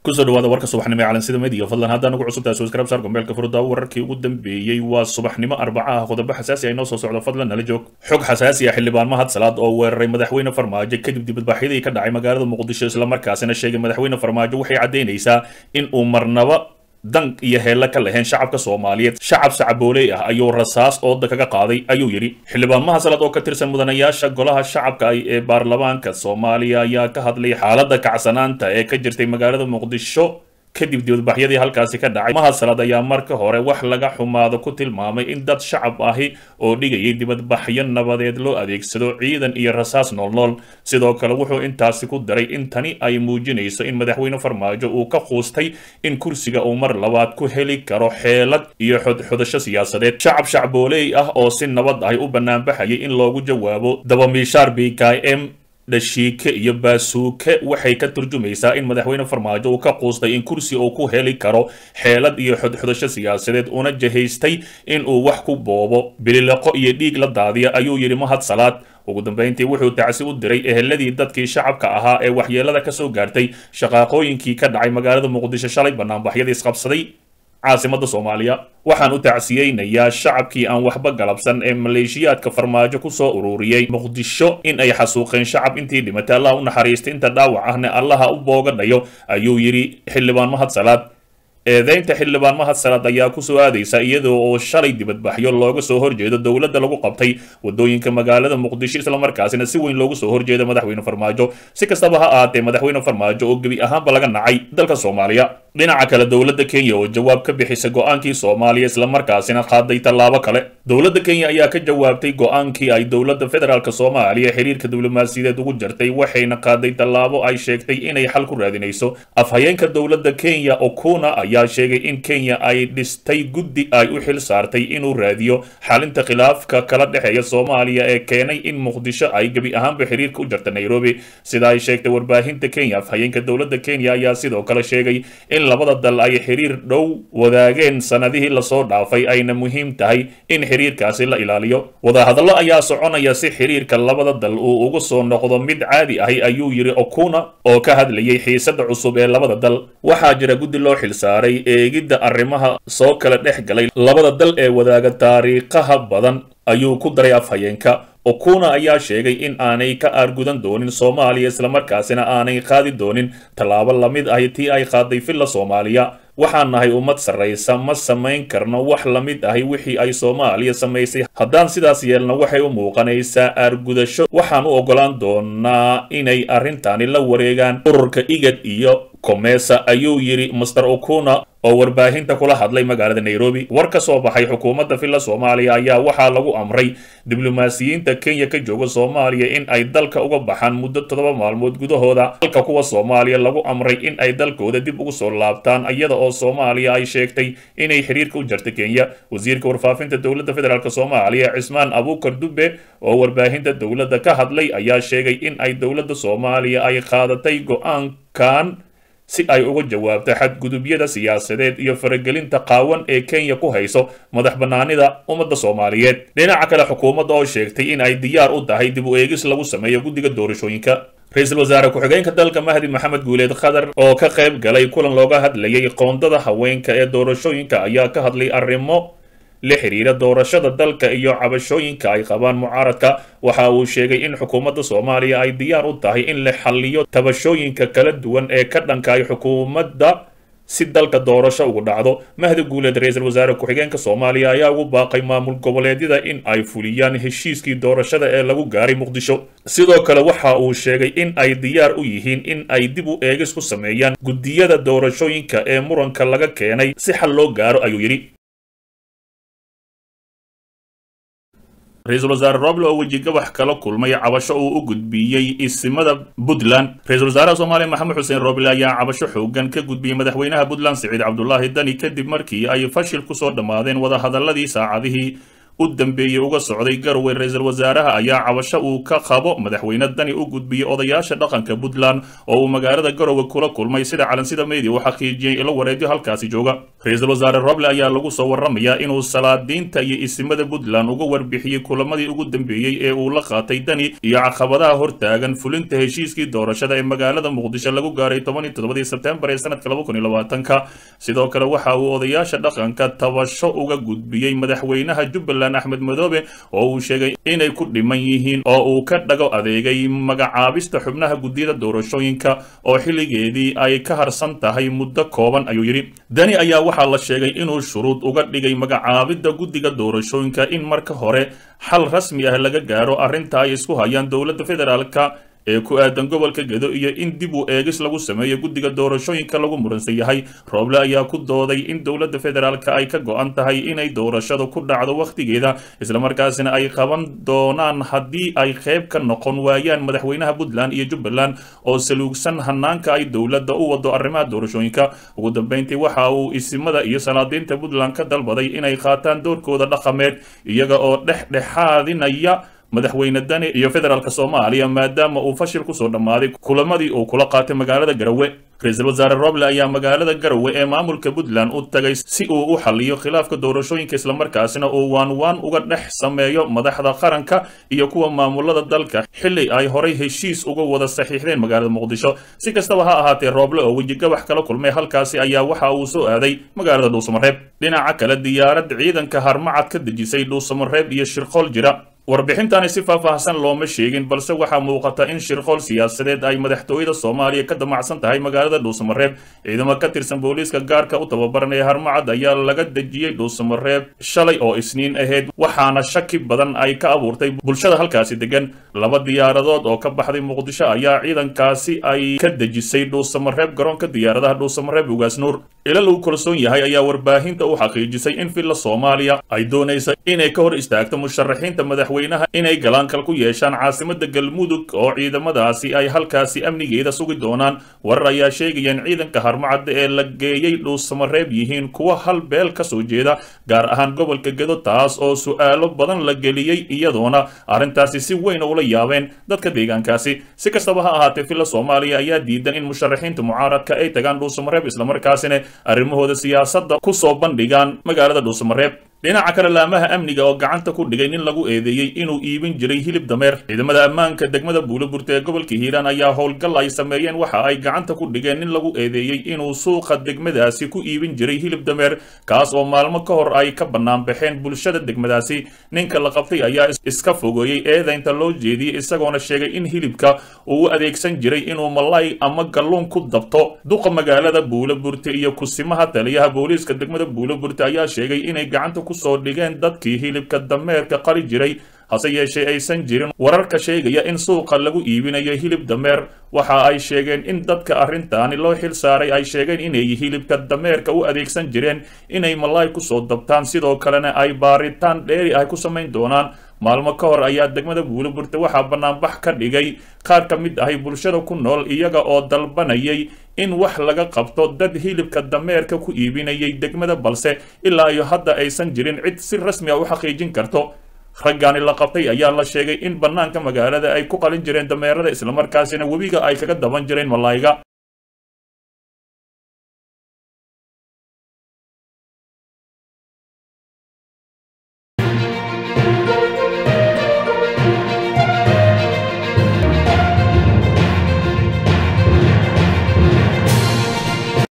kusoo dhawaada warka subaxnimo ee calansida mediya fadlan haddaan ugu cusubtahay subscribe saar gombeelka furda wararkii ugu dambeeyey waa subaxnimo arbaca ah qodobo xasaasi ah inoo soo socdo fadlan nala joog xog xasaasi ah xildhibaan mahad salaad oo weeraray madaxweyne farmaajo kadib dibadbaxyadii ka dhacay magaalada muqdisho islamarkaasina sheegay madaxweyne farmaajo waxay caddaynaysaa in uu marnaba dan iyo heella ka lahayn shacabka soomaaliyeed shacab sacabooley ah ayuu rasaas ooda kaga qaaday ayuu yidhi xildhibaan mahadsalad oo ka tirsan mudanayaasha golaha shacabka ah ee baarlamaanka soomaaliya ayaa ka hadlay xaaladda kacsanaanta ee ka jirtay magaalada muqdisho kadib dibadbaxyadii halkaasi ka dhacay mahadsalad ayaa marka hore wax laga xumaado ku tilmaamay in dad shacab ahi oo dhigayay dibadbaxyo nabadeed loo adeegsado ciidan iyo rasaas noolnool sidoo kale wuxuu intaasi ku daray in tani ay muujinayso in madaxweyne farmaajo uu ka quustay in kursiga uu mar labaad ku heli karo xeelad iyo xodxodasho siyaasadeed shacab shacbooley ah oo si nabad ahi u banaanbaxayay in loogu jawaabo dabamiishaar b k m dhashiike iyo baasuuke waxay ka turjumaysaa in madaxweyne farmaajo uu ka quustay in kursi uu ku heli karo xeelad iyo xodxodasho siyaasadeed una jahaystay in uu wax ku boobo bililiqo iyo dhiig la daadiya ayuu yidhi mahad salaad ugu dambayntii wuxuu tacsi u diray eheladii dadkii shacabka ahaa ee waxyeelada ka soo gaartay shaqaaqooyinkii ka dhacay magaalada muqdisho shalay banaanbaxyadii isqabsaday caasimada soomaaliya waxaan u tacsiyeynayaa shacabkii aan waxba galabsan ee maleeshiyaadka farmaajo kusoo ururiyey muqdisho in ay xasuuqeen shacab intii dhimatay allah u naxariistay inta dhaawac ahna allaha u boogadhayo ayuu yidhi xildhibaan mahad salaad eedeynta xildhibaan mahad salaad ayaa kusoo aadaysa iyadoo oo shalay dibadbaxyo looga soo horjeedo dowladda lagu qabtay wadooyinka magaalada muqdisho islamarkaasina si weyn loogu soo horjeeda madaxweyne farmaajo si kastaba ha ahaatee madaxweyne farmaajo oo gebi ahaanba laga nacay dalka soomaaliya dhinaca kale dowladda kenya oo jawaab ka bixisay go-aankii soomaaliya islamarkaasina qaaday tallaabo kale dowladda kenya ayaa ka jawaabtay go-aankii ay dowladda federaalk soomaaliya xiriirka diblomaasiyadeed ugu jartay waxayna qaaday tallaabo ay sheegtay inay xal ku raadinayso afhayeenka dowladda kenya okuna ayaa sheegay in kenya ay dhistay guddi ay u xil saartay inuu raadiyo xalinta khilaafka kala dhexeeya soomaaliya ee keenay in muqdisho ay gebi ahaanba xiriirka u jarta nairobi sida ay sheegtay warbaahinta kenya afhayeenka dowladda kenya ayaa sidoo kale sheegay in labada dal ay xiriir dhow wadaageen sanadihii lasoo dhaafay ayna muhiim tahay in xiriirkaasi la ilaaliyo wadahadallo ayaa soconaya si xiriirka labada dal uu ugu soo noqdo mid caadi ahi ayuu yidhi okuna oo ka hadlayay xiisada cusub ee labada dal waxaa jira guddi loo xilsaaray eegidda arrimaha soo kala dhex galay labada dal ee wadaaga taariikhaha badan ayuu ku daray afhayeenka okuna ayaa sheegay in aanay ka aargudan doonin soomaaliya islamarkaasina aanay qaadi doonin tallaabo lamid ahi tii ay qaaday villa soomaaliya waxaan nahay ummad sarraysa ma samayn karno wax la mid ahi wixii ay soomaaliya samaysay haddaan sidaas yeelno waxay u muuqanaysaa aargudasho waxaan u oggolaan doonaa inay arrintani la wareegaan ururka igad iyo komesa ayuu yidhi master okuna oo warbaahinta kula hadlay magaalada nairobi war ka soo baxay xukuumadda villa soomaaliya ayaa waxaa lagu amray diblomaasiyiinta kenya ka jooga soomaaliya in ay dalka uga baxaan muddo toddoba maalmood gudahooda halka kuwa soomaaliya lagu amray in ay dalkooda dib ugu soo laabtaan iyada oo soomaaliya ay sheegtay inay xiriirka u jarta kenya wasiirka warfaafinta dowladda federaalk soomaaliya cismaan abuukar dube oo warbaahinta dowladda ka hadlay ayaa sheegay in ay dowladda soomaaliya ay qaadatay go-aankan si ay uga jawaabto xadgudubyada siyaasadeed iyo faragelinta qaawan ee kenya ku hayso madax bannaanida ummadda soomaaliyeed dhinaca kale xukuumadda oo sheegtay in ay diyaar u tahay dib u eegis lagu sameeyo guddiga doorashooyinka ra-iisul wasaare ku-xigeenka dalka mahdi maxamed guuleed khadar oo ka qayb galay kulan looga hadlayay qoondada haweenka ee doorashooyinka ayaa ka hadlay arrimo la xiriira doorashada dalka iyo cabashooyinka ay qabaan mucaaradka waxa uu sheegay in xukuumadda soomaaliya ay diyaar u tahay in la xalliyo tabashooyinka kala duwan ee ka dhankaay xukuumadda si dalka doorasho ugu dhacdo mahdi guuleed ra-iisul wasaare ku-xigeenka soomaaliya ayaa ugu baaqay maamul goboleedyada in ay fuliyaan heshiiskii doorashada ee lagu gaaray muqdisho sidoo kale waxa uu sheegay in ay diyaar u yihiin in ay dib u eegis ku sameeyaan guddiyada doorashooyinka ee muranka laga keenay si xal loo gaaro ayuu yidhi ra-iisul wasaare roble oo wejigabax kala kulmay cabasho uu u gudbiyey isimada puntland ra-isul wasaaraha soomaaliya maxamed xuseen roble ayaa cabasho xoogan ka gudbiyey madaxweynaha puntland siciid cabdulaahi dani kadib markii ay fashil kusoo dhammaadeen wadahadaladii saacadihii u dambeeyey uga socday garowe ra-iisul wasaaraha ayaa cabasho uu ka qabo madaxweyne dani u gudbiyey odayaasha dhaqanka puntland oo uu magaalada garowe kula kulmay sida calansida media uu xaqiijiyey ilo wareedyo halkaasi jooga ra-iisul wasaare roble ayaa lagu soo waramayaa inuu salaadiinta iyo isimada puntland uga warbixiyey kulamadii ugu dambeeyey ee uu la qaatay dani iyo caqabadaha hortaagan fulinta heshiiskii doorashada ee magaalada muqdisho lagu gaaray toban iyo toddobadii sebtembar ee sanadka laba kun iyo labaatanka sidoo kale waxa uu odayaasha dhaqanka tabasho uga gudbiyey madaxweynaha jubbaland axmed madoobe oo uu sheegay inay ku dhiman yihiin oo uu ka dhago adeegay magacaabista xubnaha guddiyada doorashooyinka oo xilligeedii ay ka harsan tahay muddo kooban ayuu yidhi dani ayaa waxaa la sheegay inuu shuruud uga dhigay magacaabidda guddiga doorashooyinka in marka hore xal rasmi ah laga gaaro arrinta ay isku hayaan dowladda federaalka ee ku aadan gobolka gedo iyo in dib u eegis lagu sameeyo guddiga doorashooyinka lagu muransan yahay rooble ayaa ku dooday in dowladda federaalka ay ka go-an tahay inay doorashadu ku dhacdo wakhtigeeda islamarkaasina ay qaban doonaan haddii ay qayb ka noqon waayaan madaxweynaha puntland iyo jubbaland oo saluugsan hanaanka ay dowladda u wado arrimaha doorashooyinka ugu dambeyntii waxa uu isimada iyo salaadiinta puntland ka dalbaday inay qaataan doorkooda dhaqameed iyaga oo dhexdhexaadinaya madaxweyne dani iyo federaalk soomaaliya maadaama uu fashil kusoo dhammaaday kulamadii uu kula qaatay magaalada garowe ra-iisul wasaare roble ayaa magaalada garowe ee maamulka puntland u tagay si uu u xaliyo khilaafka doorashooyinka islamarkaasina uu waanwaan uga dhex sameeyo madaxda qaranka iyo kuwa maamulada dalka xili ay horay heshiis uga wada saxiixdeen magaalada muqdisho si kastaba ha ahaatee rooble oo wejigabax kala kulmay halkaasi ayaa waxa uu soo aaday magaalada dhuusamareeb dhinaca kale diyaarad ciidanka harmacad ka dejisay dhuusamareeb iyo shirqool jira warbixintani si faahfaahsan looma sheegin balse waxaa muuqata in shirqool siyaasadeed ay madaxtooyada soomaaliya ka damacsan tahay magaalada dhuusamareeb ciidamo ka tirsan booliiska gaarka u tababaran ee harmacad ayaa laga dejiyey dhuusamareeb shalay oo isniin ahayd waxaana shaki badan ay ka abuurtay bulshada halkaasi degan laba diyaaradood oo ka baxday muqdisho ayaa ciidankaasi ay ka dejisay dhuusamareeb garoonka diyaaradaha dhuusamareeb ugaasnuur ila lagu kalsoon yahay ayaa warbaahinta u xaqiijisay in villa soomaaliya ay doonaysa inay ka hor istaagto musharaxiinta madaxweynaha inay galaankal ku yeeshaan caasimada galmudug oo ciidamadaasi ay halkaasi amnigeeda sugi doonaan warar ayaa sheegaya in ciidanka harmacadda ee la geeyey dhuusamareeb yihiin kuwa hal beel ka soo jeeda gaar ahaan gobolka gedo taas oo su-aalo badan la geliyey iyadoona arrintaasi si weyn ula yaabeen dadka deegaankaasi si kastaba ha ahaatee villa soomaaliya ayaa diidan in musharaxiinta mucaaradka ay tagaan dhuusamareeb islamarkaasina arrimahooda siyaasadda ku soo bandhigaan magaalada dhuusamareeb dhinaca kale laamaha amniga oo gacanta ku dhigay nin lagu eedeeyey inuu iibin jiray hilib dameer ciidamada ammaanka degmada buuloburta ee gobolka hiiraan ayaa howlgal ay sameeyeen waxa ay gacanta ku dhigeen nin lagu eedeeyey inuu suuqa degmadaasi ku iibin jiray hilib dameer kaas oo maalmo ka hor ay ka bannaan baxeen bulshada degmadaasi ninka la qabtay ayaa iska fogeeyey eedaynta loo jeediyey isagoona sheegay in hilibka uu u adeegsan jiray inuu malay ama galluun ku dabto duqa magaalada buuloburta iyo kusimaha taliyaha booliiska degmada buuloburta ayaa sheegay inay gacanta kusoo dhigeen dadkii hilibka dameerka qali jiray hase yeeshee aysan jirin wararka sheegaya in suuqa lagu iibinayo hilib dameer waxa ay sheegeen in dadka arrintaani loo xil saaray ay sheegeen inay hilibka dameerka u adeegsan jireen inay malaay kusoo dabtaan sidoo kalena ay baaritaan dheeri ah ku samayn doonaan maalmo ka hor ayaa degmada buuloburta waxaa bannaanbax ka dhigay qaar ka mid ahay bulshada ku nool iyaga oo dalbanayay in wax laga qabto dad hilibka dameerka ku iibinayay degmada balse ilaa iyo hadda aysan jirin cid si rasmi ah u xaqiijin karto raggaani la qabtay ayaa la sheegay in bannaanka magaalada ay ku qalin jireen dameerada islamarkaasina webiga ay kaga daban jireen malaayga